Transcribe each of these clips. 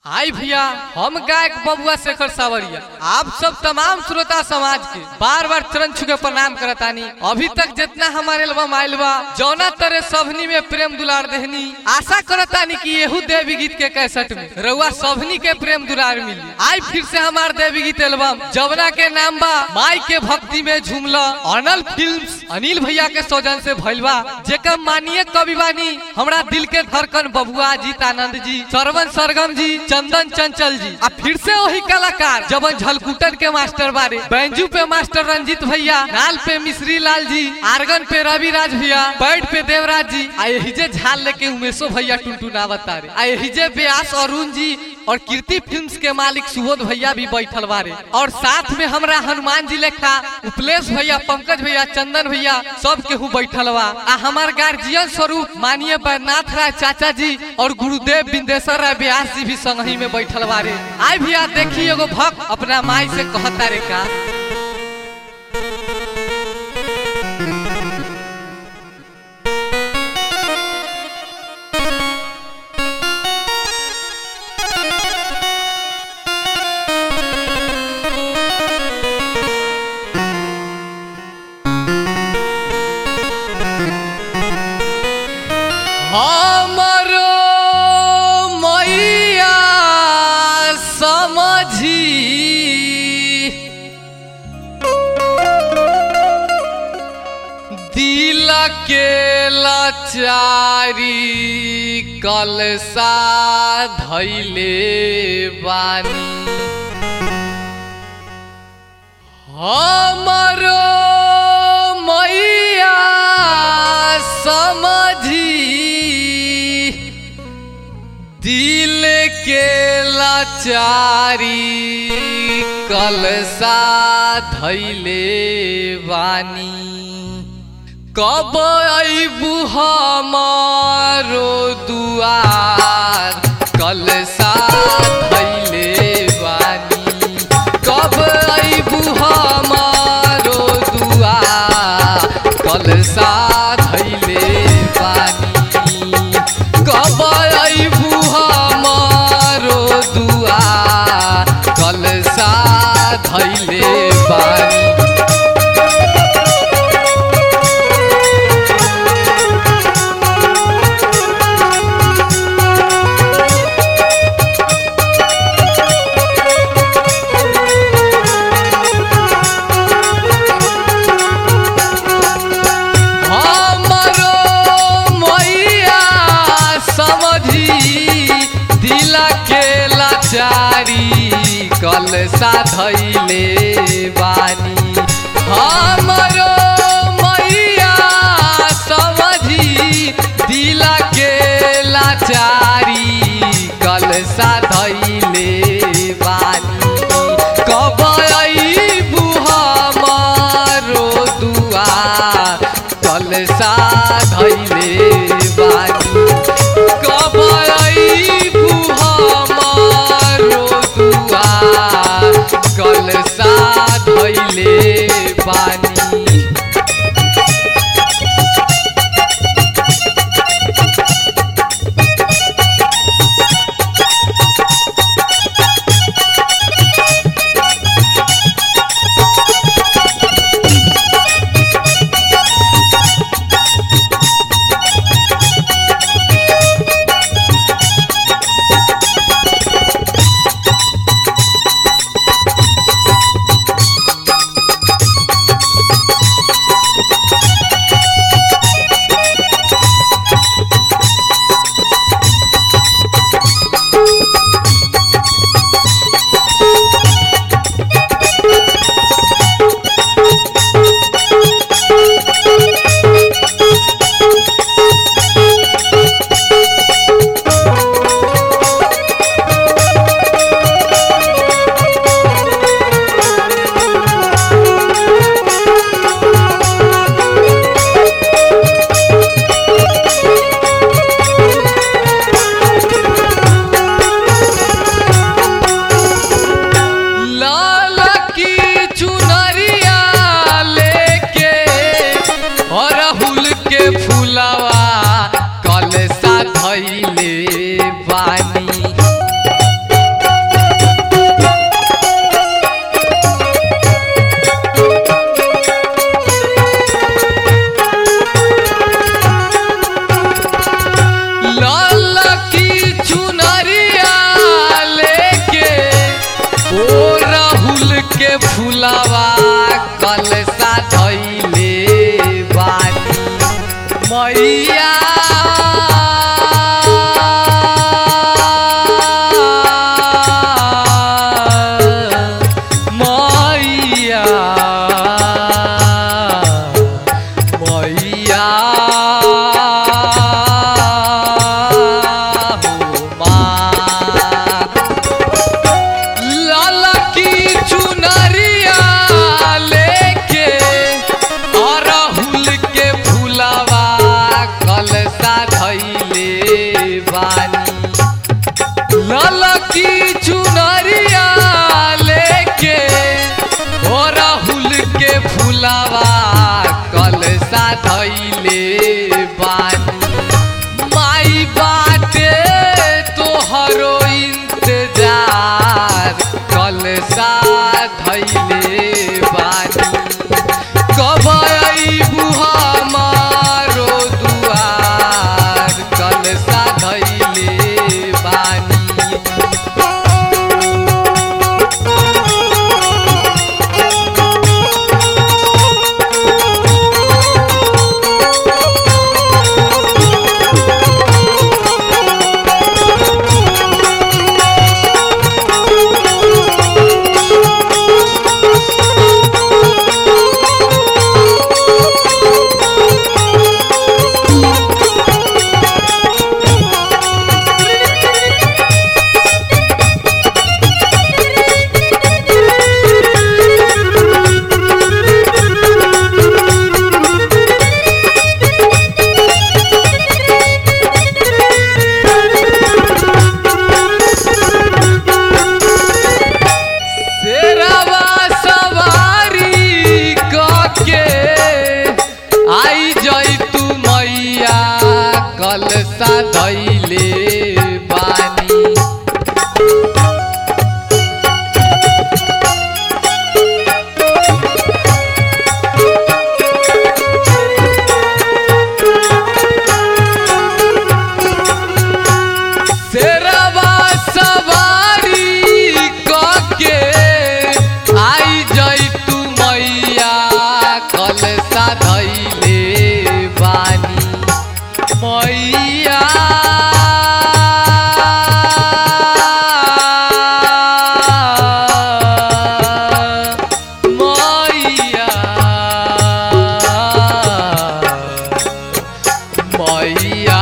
हाय भैया हम गायक बबुआ शेखर सावरिया आप सब तमाम श्रोता समाज के बार बार चरण छुके प्रणाम करतानी अभी तक जितना हमारे एल्बम आइल बा जौना तरह सबनी में प्रेम दुलार देहनी आशा करतानी कि यहू देवी गीत के कैसेट में रउआ सबनी के प्रेम दुलार मिली आज फिर से हमार देवी गीत एल्बम जवना के नाम बा माई के भक्ति में झूमला अनल फिल्म्स अनिल भैया के सौजन से भइल बा जेकर माननीय कवि बानी हमरा दिल के धड़कन बबुआ जीत आनंद जी सरवन सरगम जी चंदन चंचल जी आ फिर से वही कलाकार जबन झलकुटन के मास्टर बारे बैंजू पे मास्टर रंजीत भैया नाल पे मिश्री लाल जी आर्गन पे रवि राज भैया बैठ पे देवराज जी आ यही जे झाल लेके उमेशो भैया टुनटुनावत तारे आ यही जे व्यास अरुण जी और कीर्ति फिल्म्स के मालिक सुबोध भैया भी बैठल बारे और साथ में हमरा हनुमान जी लेखा उपलेश भैया पंकज भैया चंदन भैया सब केहू बैठल बा आ हमार गार्जियन स्वरूप माननीय बैद्यनाथ राय चाचा जी और गुरुदेव बिंदेश्वर राय व्यास जी भी संगही में बैठल बारे आय भैया देखी एगो भक्त अपना माई से कहता रे का हमरो मैया समझी दिल के लाचारी कलसा धैले बानी हमरो मैया समझी दिल के लाचारी कलसा धैले बानी कब अबू हमारो दुआर कलसा धैले बानी कब अबू हमारो दुआर कलसा धैले बानी कब अबू हमारो दुआर कलसा धैले बानी हमरो मैया समझी दिल के लाचारी कलसा धैले बानी हमरो मैया समझी दिल के लाचारी कलसा धैले बानी कब अबू हमारो दुआर कलसा धैले बानी कब अबू हमारो दुआर कलसा धैले बानी की चुनरिया लेके ओ राहुल के फुलावा कल साधैले बानी माई बाटे तोहरो इंतजार कल साधैले बानी कब अइबू हमारो दुआर कल साधैले बानी शेरवा सवारी कके आई जई तू मैया कल साधैले बानी शेरवा सवारी कके आई जई तू मैया कल साधैले बानी मैया मैया मैया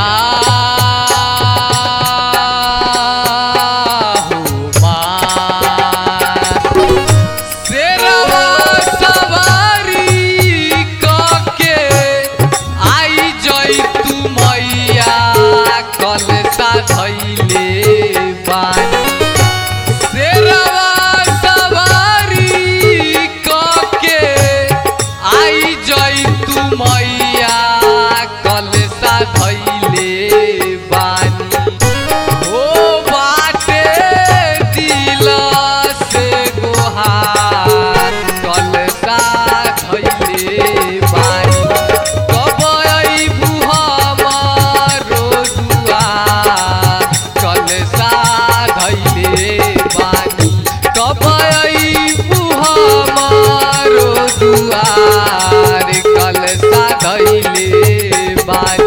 शेरवा सवारी कके आई जई तू मैया कल साधैले बानी शेरवा सवारी कके आई जई तू मैया कल साधैले बानी ओ बाटे दिल से गोहार कल साधैले बानी कब अइबू हमारो दुआर कल साधैले बानी कब अइबू हमारो दुआर कल साधैले बानी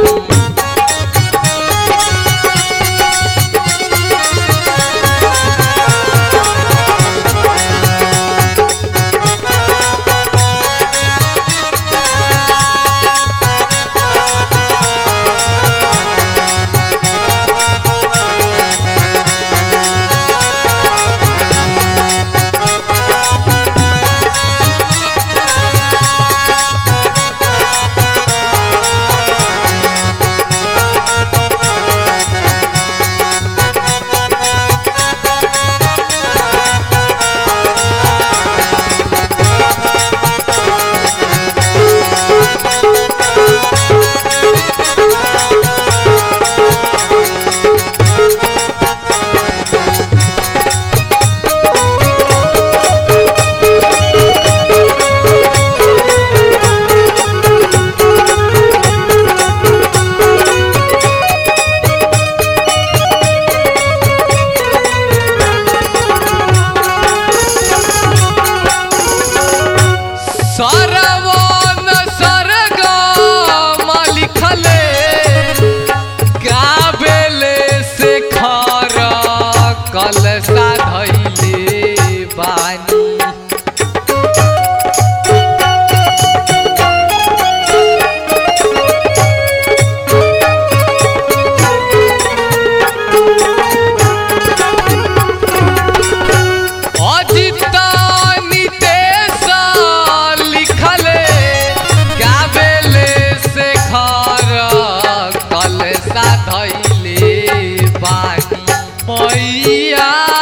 सरवन सरगम लिखले गाबेले से खर कल साधैले बानी अजित नितेश लिखले गाबेले से घर कल साधैले बानी मैया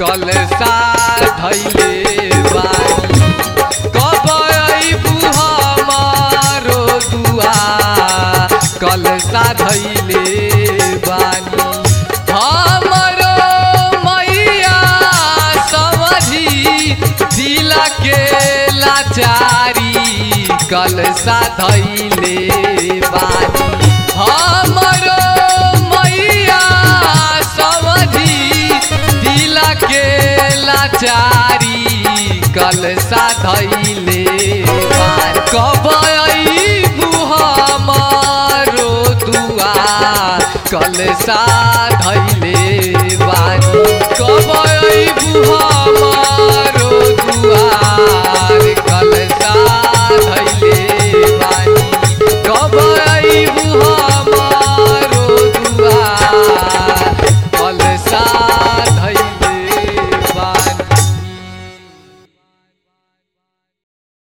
कल सा धैले बानी कब अइबू हमारो दुआ कल सा धैले बानी हमरो मैया समझी दिल के लाचारी कल सा धैले बानी हमरो मैया समझी दिल के लाचारी कल सा धैले बानी कब अइबू हमारो दुआ कल सा धैले बानी कब